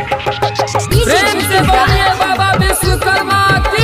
प्रेम से बोलिए बाबा विश्वकर्मा की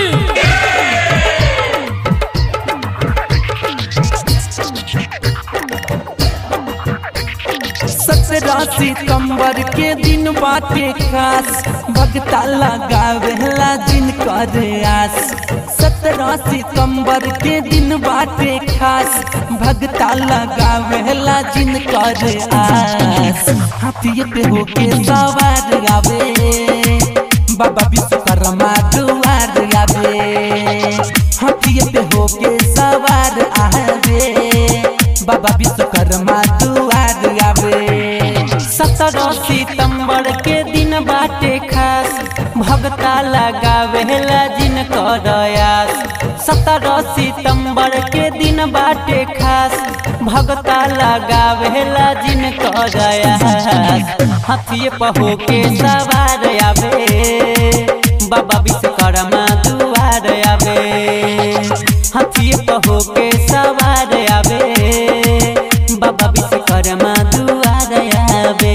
सत्रह सितंबर के दिन बाटे खास भगता लगावेला जिन कर आस सत्रह सितंबर के दिन बाटे खास भगता लगावेला जिन कर आस हाथिए पे होके सवार आवे बाबा विश्वकर्मा दुआर आवे हाथिए पे होके सवार आवे बाबा विश्वकर्मा दुआर आवे सत्रह सितंबर के दिन बाटे खास भगता लगावेला जिन करयास सत्रह सितंबर के दिन बाटे खास भगता लगावेला जिन करयास हाथिए पहो के सवार आवे बाबा विश्वकर्मा दुआर आवे हाथिए पहो के सवार आवे बाबा विश्वकर्मा दुआर आवे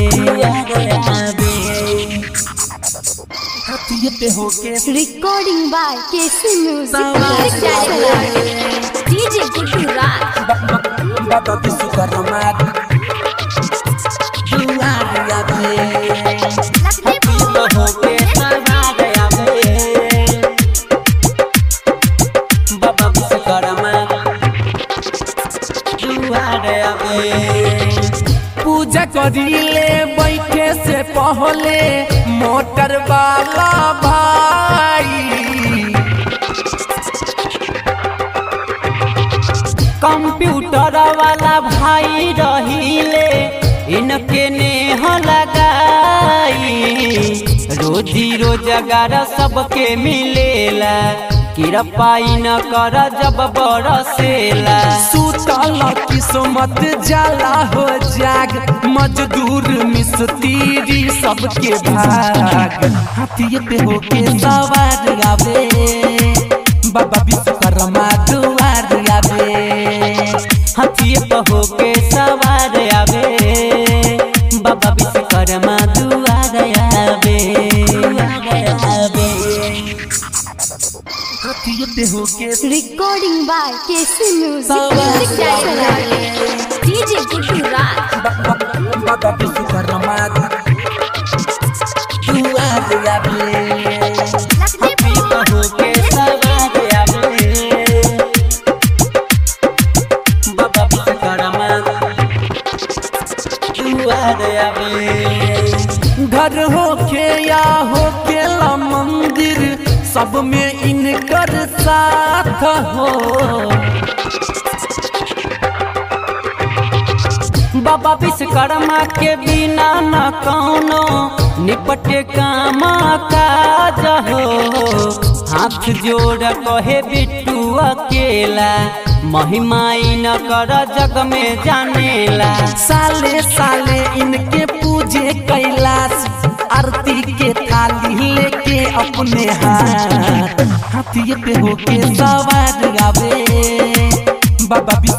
हाथिए पे हो के Recording by KC Music. Sawar. DJ Guddu Raj. बाबा विश्वकर्मा दुआर आवे हाथिए पे हो के सवार आवे बाबा विश्वकर्मा दुआर आवे पूजा करिले बैठे से पहले मोटर वाला भाई कंप्यूटर वाला भाई रहिले इनके ने लगाई रोजी रोजगार सबके मिलेला किरपाई न कर जब बरसेला सुतल किस्मत जाला हो जाग मजदूर मिस्त्री सबके भाग हाथिए पे होके सवार आवे बाबा विश्वकर्मा दुआर आवे हाथिए पे होके सवार आवे बाबा विश्वकर्मा दुआर आवे आवे हाथिए पे होके Recording by KC Music. Sawar. DJ Guddu Raj. बाबा विश्वकर्मा दुआर आवे हाथिए पे होके सवार आवे बाबा विश्वकर्मा दुआर आवे घर होके या होके ला मंदिर सब में इनकर साथ हो बाबा विश्वकर्मा के बिना न कौनो निपटे काम काज हो हाथ जोड़ कहे बिट्टू अकेला महिमाई न कर जग में जानेला साले साले इनके पूजे कैलाश आरती के थाली लेके अपने हाथ हाथिए पे होके सवार आवे बाबा